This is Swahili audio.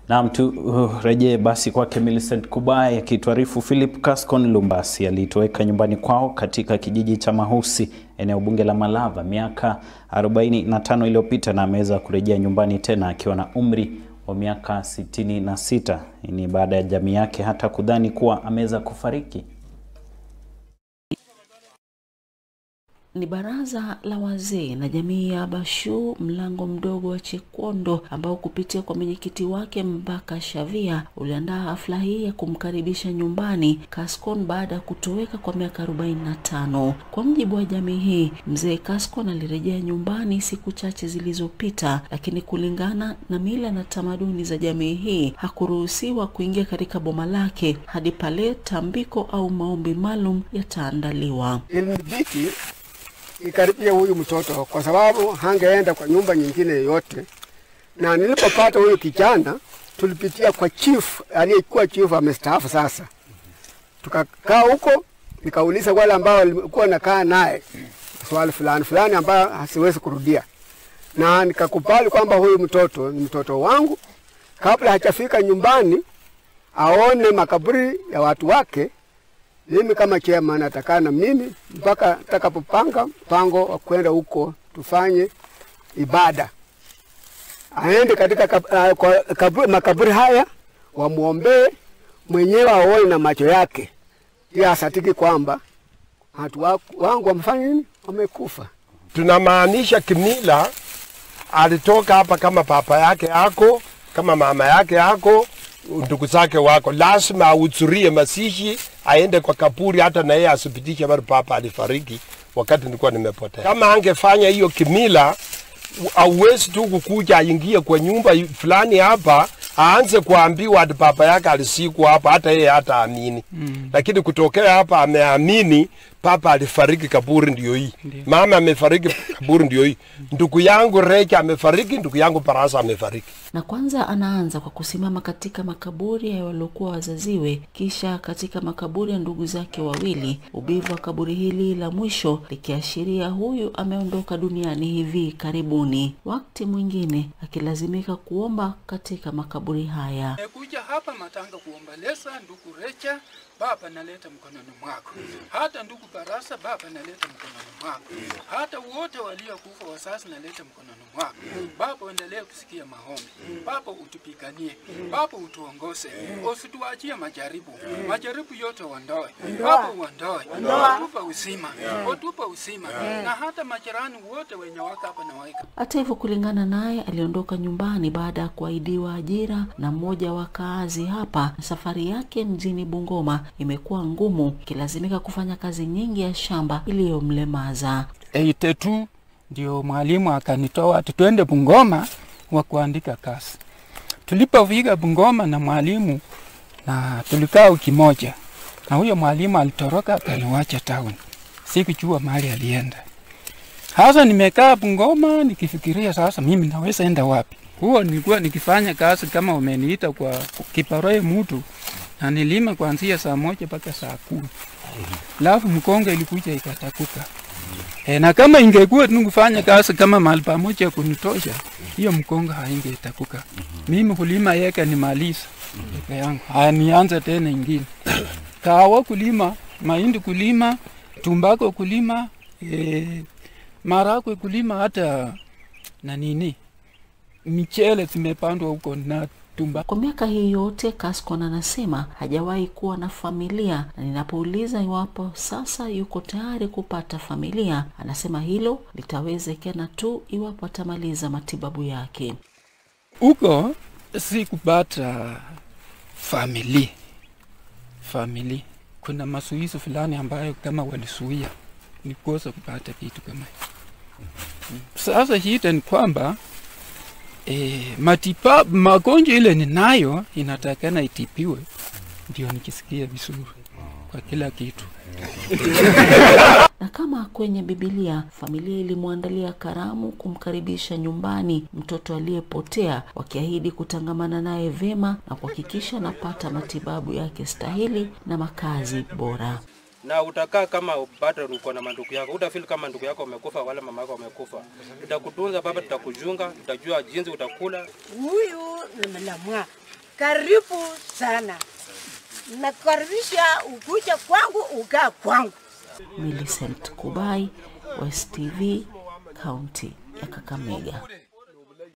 Naam, turejee uh, basi kwake Millicent Kubai akituarifu Philip Cascon Lumbasi alitoweka nyumbani kwao katika kijiji cha Mahusi eneo bunge la Malava miaka 45 iliyopita na ameweza kurejea nyumbani tena akiwa na umri wa miaka 66. Ni baada ya jamii yake hata kudhani kuwa ameweza kufariki. Ni baraza la wazee na jamii ya Bashu mlango mdogo wa Chekondo ambao kupitia kwa mwenyekiti wake Mbaka Shavia uliandaa hafla hii ya kumkaribisha nyumbani Cascon baada ya kutoweka kwa miaka 45. Kwa mjibu wa jamii hii, mzee Cascon alirejea nyumbani siku chache zilizopita, lakini kulingana na mila na tamaduni za jamii hii hakuruhusiwa kuingia katika boma lake hadi pale tambiko au maombi maalum yataandaliwa. Ilibidi ikaribia huyu mtoto kwa sababu hangeenda kwa nyumba nyingine yoyote. Na nilipopata huyu kijana, tulipitia kwa chief aliyekuwa chief amestaafu sasa. Tukakaa huko, nikauliza wale ambao walikuwa nakaa naye swali fulani fulani ambayo hasiwezi kurudia, na nikakubali kwamba huyu mtoto ni mtoto wangu. Kabla hajafika nyumbani aone makaburi ya watu wake, mimi kama chairman atakaa na mimi mpaka atakapopanga mpango wa kwenda huko tufanye ibada. Aende katika kab, uh, kwa kaburi, makaburi haya wamwombee mwenyewe, aone na macho yake, ili asatiki kwamba watu wangu wamefanya nini, wamekufa. Tunamaanisha kimila, alitoka hapa kama papa yake ako kama mama yake ako ndugu zake wako, lazima ahudhurie mazishi, aende kwa kaburi, hata na yeye asipitishe bado papa alifariki wakati nilikuwa nimepotea. Kama angefanya hiyo kimila, auwezi tu kukuja aingie kwa nyumba fulani hapa aanze kuambiwa ati papa yake alisikwa hapa, hata yeye hata amini mm. Lakini kutokea hapa ameamini papa alifariki, kaburi ndio hii, mama amefariki, kaburi ndio hii, ndugu yangu Recha amefariki, ndugu yangu Barasa amefariki. Na kwanza anaanza kwa kusimama katika makaburi ya waliokuwa wazaziwe, kisha katika makaburi ya ndugu zake wawili, ubivu wa kaburi hili la mwisho likiashiria huyu ameondoka duniani hivi karibuni, wakati mwingine akilazimika kuomba katika makaburi haya. Nimekuja hapa Matanga kuomboleza ndugu Recha, Baba naleta mkononi mwako. Hata ndugu Barasa, Baba naleta mkononi mwako. Hata wote waliokufa wasasi naleta mkononi mwako. Baba endelee kusikia maombi. Baba utupiganie. Baba utuongoze. Usituachie majaribu. Majaribu yote uondoe. Baba uondoe. Utupe uzima. Utupe uzima. Na hata majirani wote wenye wako hapa na waika. Hata hivyo, kulingana naye, aliondoka nyumbani baada ya kuahidiwa ajira na mmoja wa kaazi hapa. Safari yake mjini Bungoma imekuwa ngumu, ikilazimika kufanya kazi nyingi ya shamba iliyomlemaza. 82 ndio mwalimu akanitoa ati twende Bungoma wa kuandika kazi. Tulipofika Bungoma na mwalimu na tulikaa wiki moja, na huyo mwalimu alitoroka akaniwacha town, sikujua mahali alienda. Sasa nimekaa Bungoma nikifikiria sasa mimi naweza enda wapi. Huo nilikuwa nikifanya kazi kama umeniita kwa kiparoe mtu na nilima kuanzia saa moja mpaka saa kumi alafu mkonga ilikuja ikatakuka. E, na kama ingekuwa tunufanya kazi kama mahali pamoja kunitosha, hiyo mkonga haingetakuka. Mimi kulima yeka nimaliza yeka yangu, haya nianze tena ingine kawa kulima, mahindi kulima, tumbako kulima, e, marakwe kulima, hata na nini michele zimepandwa huko na tumba. Kwa miaka hii yote Cascon anasema hajawahi kuwa na familia, na ninapouliza iwapo sasa yuko tayari kupata familia, anasema hilo litawezekana tu iwapo atamaliza matibabu yake. Huko si kupata famili famili, kuna masuizo fulani ambayo kama walisuia nikosa kupata vitu kama hivyo. Sasa shida ni kwamba E, matibabu magonjwa ile ninayo inatakana itibiwe ndio nikisikia vizuri kwa kila kitu. Na kama kwenye Biblia, familia ilimwandalia karamu kumkaribisha nyumbani mtoto aliyepotea, wakiahidi kutangamana naye vema na kuhakikisha anapata matibabu yake stahili na makazi bora. na utakaa kama bado uko na mandugu yako, utafeel kama ndugu yako wamekufa wala mama yako wamekufa. Tutakutunza baba, tutakujunga, tutajua jinsi utakula. huyu ni mlamwa Karibu sana, nakukaribisha ukuja kwangu, ukaa kwangu. Millicent Kubai, West TV, kaunti ya Kakamega.